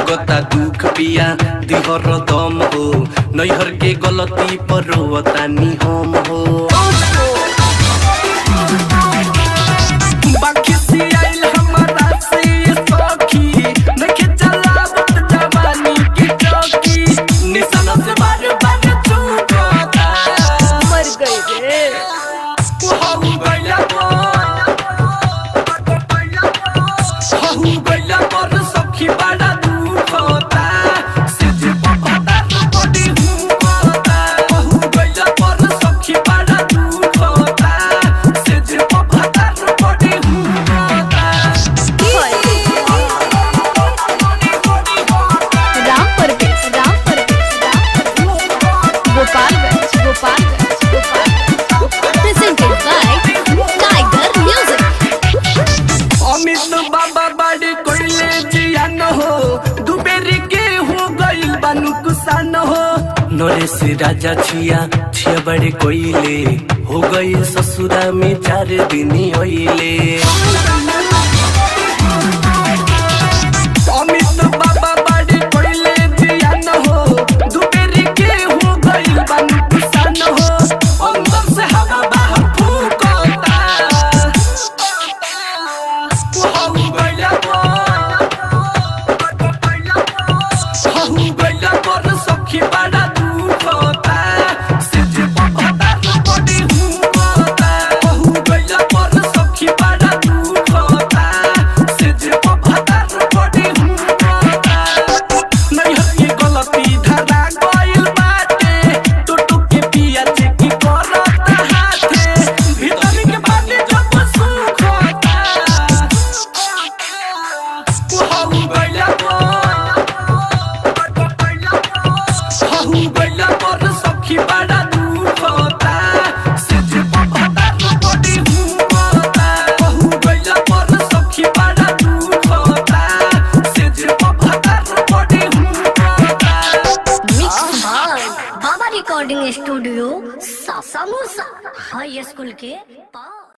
लागता दुख पिया दिहर दम हो नैहर के गलती पर रोवतानी हम हो बाकी से आइल हमारा से ये सखी नखे चलावत जवानी की चौकी निशाना से बार बार चूकता मर गई रे हहु गइला हहु गइला पर सखी बड़ा दुख होता सिज पपता बड़ी हुता हहु गइला पर सखी बड़ा दुख होता सिज पपता बड़ी हुता Ram Parvesh Ram Parvesh Gopalganj Gopalganj Gopalganj presented by tiger music Amit Baba बड़े कोइले जियान हो दुबेरी के हो गइल बानु कुसान हो नरेश राजा छिया छिया बड़े कोइले हो गई ससुरा में चार दिन होइले अमित बाबा बड़े कोइले जियान हो दुबेरी के हो गइल बानु कुसान हो अंदर से हवा बाहर फूकता हहु गइला हहु गइला पर सखी बड़ा दुख होता सिज पपता बड़ी हुता हहु गइला पर सखी बड़ा दुख होता सिज पपता बड़ी हुता नैहर की गलती धरा गइल बाटे टुटु के पिया चेकी करता हाथे भीतर के बाटे जब सुख होता हहु गइला हहु गइला पर सखी बड़ा दुख होता सिज पपता बड़ी हुता हहु गइला पर सखी बड़ा दुख होता सिज पपता बड़ी हुता mix by Baba recording studio Sasamusa high school के पास